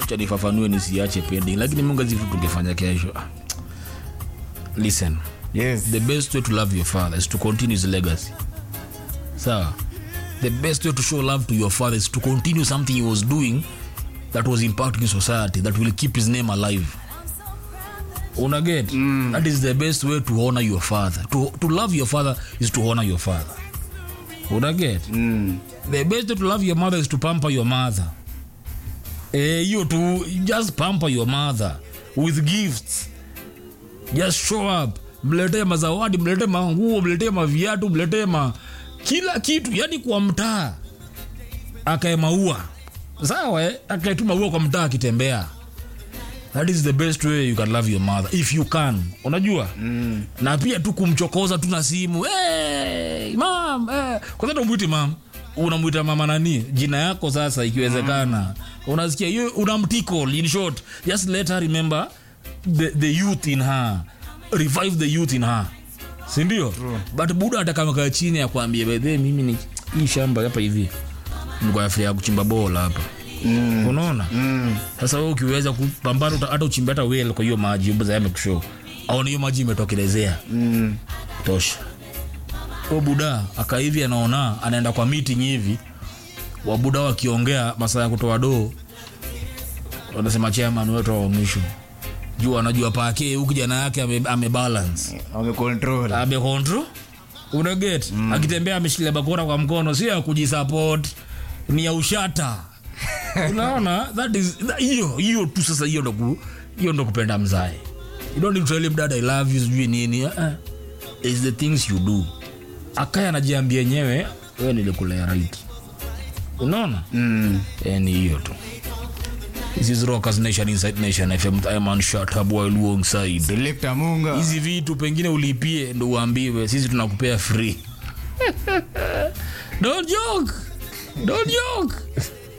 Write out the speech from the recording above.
acha nifafanue nisiache pending lakini mungu azifu tungefanya kesho Ah, listen yes the best way to love your father is to continue his legacy sawa the best way to show love to your father is to continue something he was doing that was impacting society that will keep his name alive una get mm. that is the best way to honor your father to, to love your father is to honor your father una get mm. the best way to love your mother is to pamper your mother eh, hiyo tu just pamper your mother with gifts just show up mletee mazawadi mletee manguo mletee maviatu mletee ma kila kitu yani kwa mtaa akae maua sawa eh? akae tu maua kwa mtaa akitembea that is the best way you can love your mother if you can unajua mm. na pia tu kumchokoza tu na simu hey, mam hey. kwanza umwiti mam unamwita mama nani jina yako sasa ikiwezekana mm. unasikia hiyo unamtikol in short just let her remember the, the youth in her revive the youth in her sindio but buda atakamekaa chini akwambie bedhe mimi ni hii shamba hapa hivi nikoafia kuchimba bola hapa mm. unaona mm. sasa we ukiweza kupambana uta- hata uchimbe hata wel kwa hiyo maji zayamekusho aona hiyo maji imetokelezea Mm. tosha o buda aka hivi anaona anaenda kwa meeting hivi wabuda wakiongea masaa ya kutoa doo wanasema chairman wetu wa mwisho juu anajua pake huku kijana yake ame, ame balance wamecontrol amekontrol unaget mm. akitembea ameshikilia bakora kwa mkono sio ya kujisupport ni ya ushata unaona that is that- hiyo hiyo tu sasa hiyo ndo ku- hiyo ndo kupenda mzae you don't need to tell him dad i love you sijui nini uh -uh. is the things you do akaya anajiambia yenyewe wewe nilikulea right unaona mm. Eh, ni hiyo tu this is rockers nation inside nation fm i'm on shut up while alongside selector munga hizi vitu pengine ulipie ndo uambiwe sisi tunakupea free don't joke don't joke